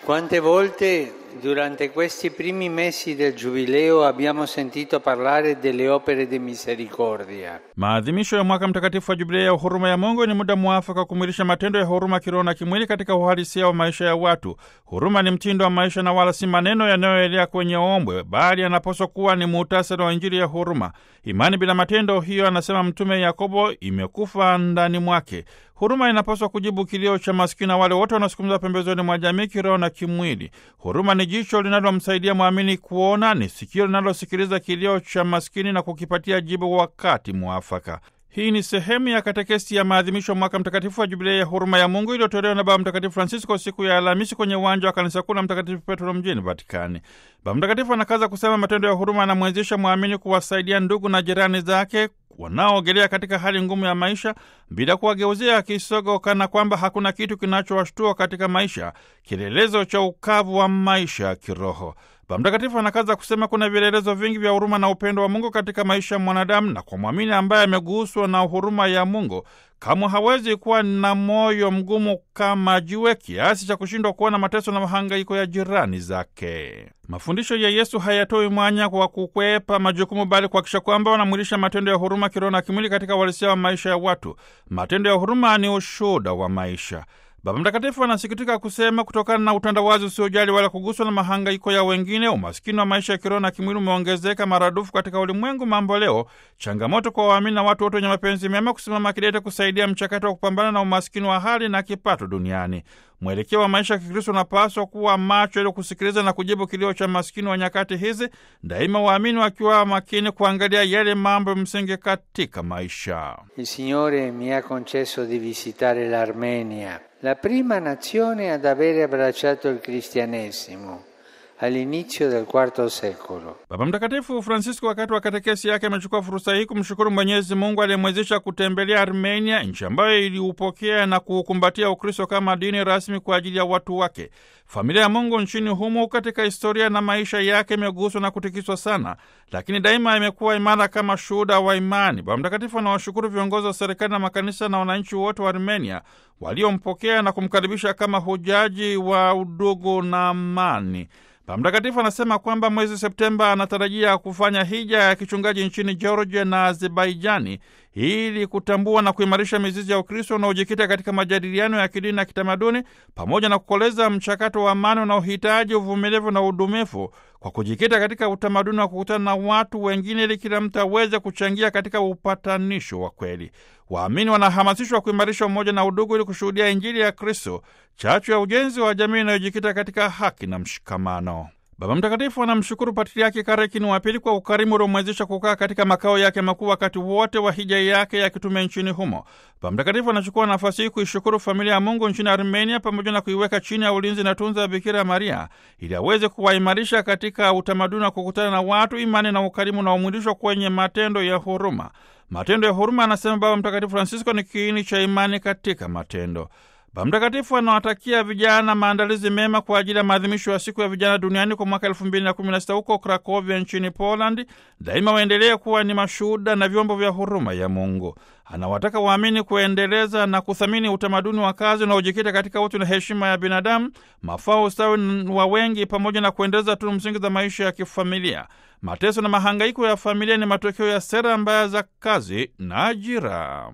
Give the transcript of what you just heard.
Quante volte durante questi primi mesi del Giubileo abbiamo sentito parlare delle opere di misericordia. Maadhimisho ya mwaka mtakatifu wa Jubilei ya huruma ya Mungu ni muda mwafaka wa kumwilisha matendo ya huruma kiroho na kimwili katika uhalisia wa maisha ya watu. Huruma ni mtindo wa maisha na wala si maneno yanayoelea kwenye ombwe, bali yanapaswa kuwa ni muhtasari wa Injili ya huruma. Imani bila matendo, hiyo anasema Mtume Yakobo, imekufa ndani mwake. Huruma inapaswa kujibu kilio cha maskini na wale wote wanaosukumizwa pembezoni mwa jamii kiroho na kimwili. Huruma ni jicho linalomsaidia mwamini kuona, ni sikio linalosikiliza kilio cha maskini na kukipatia jibu wakati mwafaka. Hii ni sehemu ya katekesi ya maadhimisho ya mwaka mtakatifu wa Jubilei ya huruma ya Mungu iliyotolewa na Baba Mtakatifu Francisco siku ya Alhamisi kwenye uwanja wa kanisa kuu la Mtakatifu Petro mjini Vatikani. Baba Mtakatifu anakaza kusema matendo ya huruma anamwezesha mwamini kuwasaidia ndugu na jirani zake wanaoogelea katika hali ngumu ya maisha bila kuwageuzia kisogo, kana kwamba hakuna kitu kinachowashtua katika maisha, kielelezo cha ukavu wa maisha ya kiroho. Baba Mtakatifu anakaza kusema kuna vielelezo vingi vya huruma na upendo wa Mungu katika maisha ya mwanadamu, na kwa mwamini ambaye ameguswa na huruma ya Mungu kamwe hawezi kuwa na moyo mgumu kama jiwe kiasi cha kushindwa kuona mateso na mahangaiko ya jirani zake. Mafundisho ya Yesu hayatoi mwanya kwa kukwepa majukumu, bali kuhakikisha kwamba wanamwilisha matendo ya huruma kiroho na kimwili katika uhalisia wa maisha ya watu. Matendo ya huruma ni ushuhuda wa maisha. Baba Mtakatifu anasikitika kusema kutokana na utandawazi usiojali wala kuguswa na mahangaiko ya wengine, umaskini wa maisha ya kiroho na kimwili umeongezeka maradufu katika ulimwengu mambo leo. Changamoto kwa waamini na watu wote wenye mapenzi mema kusimama kidete kusaidia mchakato wa kupambana na umaskini wa hali na kipato duniani. Mwelekeo wa maisha ya Kikristo unapaswa kuwa macho ili kusikiliza na kujibu kilio cha maskini wa nyakati hizi, daima waamini wakiwa makini kuangalia yale mambo msingi katika maisha. Il Signore mi ha concesso di visitare l'Armenia, la prima nazione ad avere abbracciato il cristianesimo all'inizio del IV secolo. Baba Mtakatifu Francisco wakati wa katekesi yake amechukua fursa hii kumshukuru Mwenyezi Mungu aliyemwezesha kutembelea Armenia, nchi ambayo iliupokea na kuukumbatia Ukristo kama dini rasmi kwa ajili ya watu wake. Familia ya Mungu nchini humo katika historia na maisha yake imeguswa na kutikiswa sana, lakini daima imekuwa imara kama shuhuda wa imani. Baba Mtakatifu anawashukuru viongozi wa serikali na makanisa na wananchi wote wa Armenia waliompokea na kumkaribisha kama hujaji wa udugu na amani. Baba Mtakatifu anasema kwamba mwezi Septemba anatarajia kufanya hija ya kichungaji nchini Georgia na Azerbaijani ili kutambua na kuimarisha mizizi ya Ukristo unaojikita katika majadiliano ya kidini na kitamaduni pamoja na kukoleza mchakato wa amani unaohitaji uvumilivu na udumifu kwa kujikita katika utamaduni wa kukutana na watu wengine ili kila mtu aweze kuchangia katika upatanisho wa kweli. Waamini wanahamasishwa kuimarisha umoja na udugu ili kushuhudia Injili ya Kristo, chachu ya ujenzi wa jamii inayojikita katika haki na mshikamano. Baba Mtakatifu anamshukuru Patriaki Karekini wa Pili kwa ukarimu uliomwezesha kukaa katika makao yake makuu wakati wote wa hija yake ya kitume nchini humo. Baba Mtakatifu anachukua nafasi hii kuishukuru familia ya Mungu nchini Armenia pamoja na kuiweka chini ya ulinzi na tunza ya Bikira Maria ili aweze kuwaimarisha katika utamaduni wa kukutana na watu, imani na ukarimu na umwilisho kwenye matendo ya huruma. Matendo ya huruma, anasema Baba Mtakatifu Francisco, ni kiini cha imani katika matendo. Baba Mtakatifu anawatakia vijana maandalizi mema kwa ajili ya maadhimisho ya siku ya vijana duniani kwa mwaka elfu mbili na kumi na sita huko Krakovia nchini Polandi. Daima waendelee kuwa ni mashuhuda na vyombo vya huruma ya Mungu. Anawataka waamini kuendeleza na kuthamini utamaduni wa kazi unaojikita katika utu na heshima ya binadamu, mafao, ustawi wa wengi, pamoja na kuendeleza tunu msingi za maisha ya kifamilia. Mateso na mahangaiko ya familia ni matokeo ya sera mbaya za kazi na ajira.